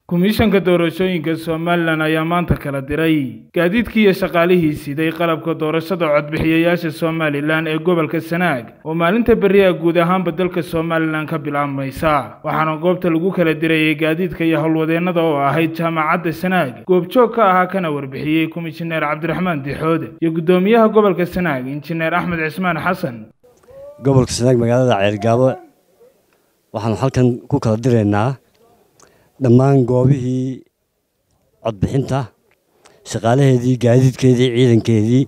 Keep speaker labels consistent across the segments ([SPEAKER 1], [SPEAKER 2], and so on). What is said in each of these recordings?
[SPEAKER 1] komishanka doorashooyinka somalilan ayaa maanta kala diray gaadiidkii iyo shaqaalihii siday qalabka doorashada codbixiyayaasha somalilan ee gobolka sanaag oo maalinta beriha guud ahaanba dalka somalilan ka bilaabmaysa waxaana goobta lagu kala dirayay gaadiidka iyo howlwadeennada oo ahayd jaamacadda sanaag goobjoog ka ahaa kana warbixiyey komishineer cabdiraxmaan dixoode iyo guddoomiyaha gobolka sanaag injineer axmed cismaan xasan
[SPEAKER 2] gobolka sanaag magaalada ceelgaabo waxaanu halkan ku kala diraynaa dhammaan goobihii codbixinta shaqaalaheedii gaadiidkeedii ciidankeedii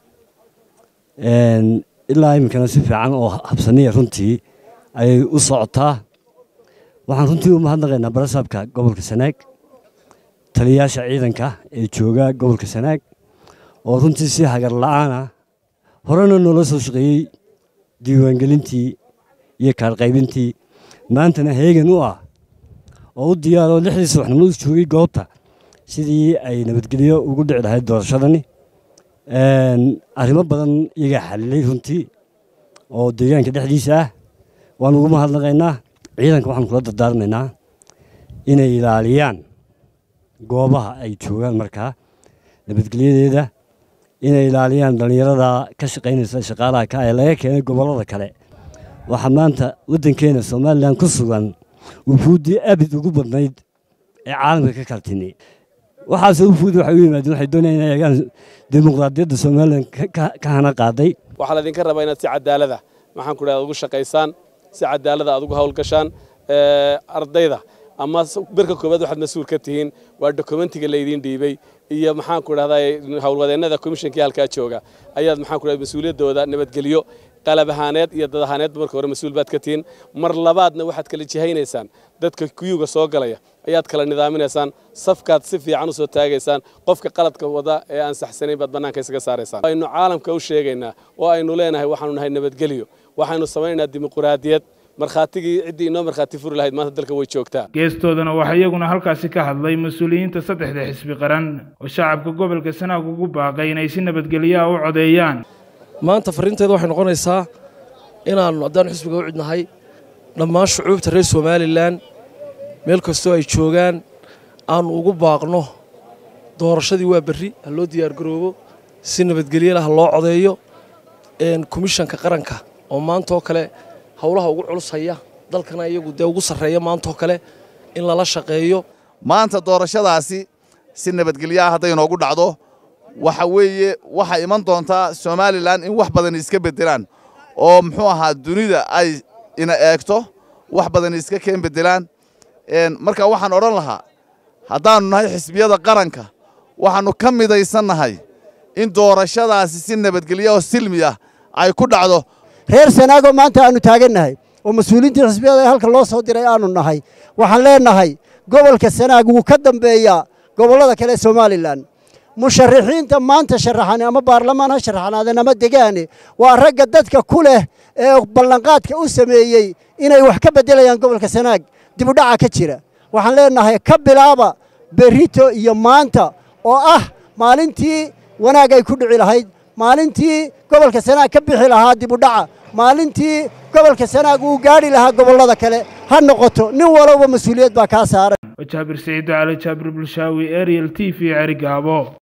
[SPEAKER 2] ilaa iminkana si fiican oo habsaniya runtii ayay u socotaa waxaan runtii u mahadnaqaynaa barasaabka gobolka sanaag taliyayaasha ciidanka ee jooga gobolka sanaag oo runtii si hagar la-aana horena noola soo shaqeeyey diiwaangelintii iyo kaarqaybintii maantana heegan u ah oo u diyaaroo lixdii subaxnimo u joogay goobta sidii ay nabadgelyo ugu dhici lahayd doorashadani arrimo badan iyagaa xalilay runtii oo deegaanka dhexdiisa ah waan ugu mahadnaqaynaa ciidanka waxaan kula dardaarmaynaa inay ilaaliyaan goobaha ay joogaan markaa nabadgelyadeeda inay ilaaliyaan dhallinyarada ka shaqaynaysa shaqaalaha ka ee laga keenay gobollada kale waxaa maanta waddankeena somalilan ku sugan wufuuddii abid ugu badnayd ee caalamka ka kala timi waxaase wufuudi waxay u yimaadeen waxay doonayaan inay eegaan dimuqraadiyadda somalilan ka hana qaaday
[SPEAKER 3] waxaa laydinka rabaa inaad si cadaalada maxaan ku dhahda ugu shaqaysaan si cadaalada aad ugu hawlgashaan ardayda ama birka koowaad waxaad mas-uul ka tihiin waa dokumentiga laydiin dhiibay iyo maxaan ku dhahdaa howlwadeennada komishankii halkaa jooga ayaad maxaan ku dhahda mas-uuliyaddooda nabadgelyo qalab ahaaneed iyo dad ahaaneedba marka hore mas-uul baad ka tihiin mar labaadna waxaad kala jihaynaysaan dadka kuyuga soo galaya ayaad kala nidaaminaysaan safkaad si fiican u soo taagaysaan qofka qaladka wada ee aan saxsanayn baad bannaanka isaga saaraysaan aynu caalamka u sheegaynaa oo aynu leenahay waxaanu nahay nabadgelyo waxaynu samaynaynaa dimuquraadiyad markhaatigii ciddii inoo markhaati furi lahayd maanta dalka way joogtaa
[SPEAKER 1] geestoodana waxaa iyaguna halkaasi ka hadlay mas-uuliyiinta saddexda xisbi qaran oo shacabka gobolka sanaag ugu baaqay inay si nabadgelyaha u codeeyaan
[SPEAKER 4] maanta farriinteeda waxay noqonaysaa inaannu haddaanu xisbiga u cidnahay dhammaan shucuubta reer somalilan meel kastoo ay joogaan aannu ugu baaqno doorashadii waa berri ha loo diyaargaroobo si nabadgelyala ha loo codeeyo komishanka qaranka oo maantaoo kale howlaha ugu culus haya dalkana iyagu dee ugu sarreeya maantaoo kale in lala shaqeeyo
[SPEAKER 5] maanta doorashadaasi si nabadgelyaha hadday inoogu dhacdo waxa weeye waxaa iman doontaa somalilan in wax badan iska beddelaan oo muxuu ahaa dunida ay ina eegto wax badan iska keen beddelaan marka waxaan odhan lahaa haddaannu nahay xisbiyada qaranka waxaannu ka midaysannahay in doorashadaasi si nabadgelya oo silmi ah ay ku dhacdo
[SPEAKER 6] reer sanaagoo maanta aannu taagannahay oo mas-uuliyiintii xisbiyada ee halka loo soo diray aannu nahay waxaan leennahay gobolka sanaag wuu ka dambeeyaa gobollada kale ee somalilan musharaxiinta maanta sharaxan ama baarlamaan ha sharaxnaadeen ama degaane waa ragga dadka ku leh ee ballanqaadka u sameeyey inay wax ka beddelayaan gobolka sanaag dibudhaca ka jira waxaan leennahay ka bilaaba berrito iyo maanta oo ah maalintii wanaag ay ku dhici lahayd maalintii gobolka sanaag ka bixi lahaa dibudhaca maalintii gobolka sanaag uu gaadhi lahaa gobollada kale ha noqoto nin walowba mas-uuliyad baa kaa saaran
[SPEAKER 1] jaabir siciid cali jaabir bulshaawi ariel t v cerigaabo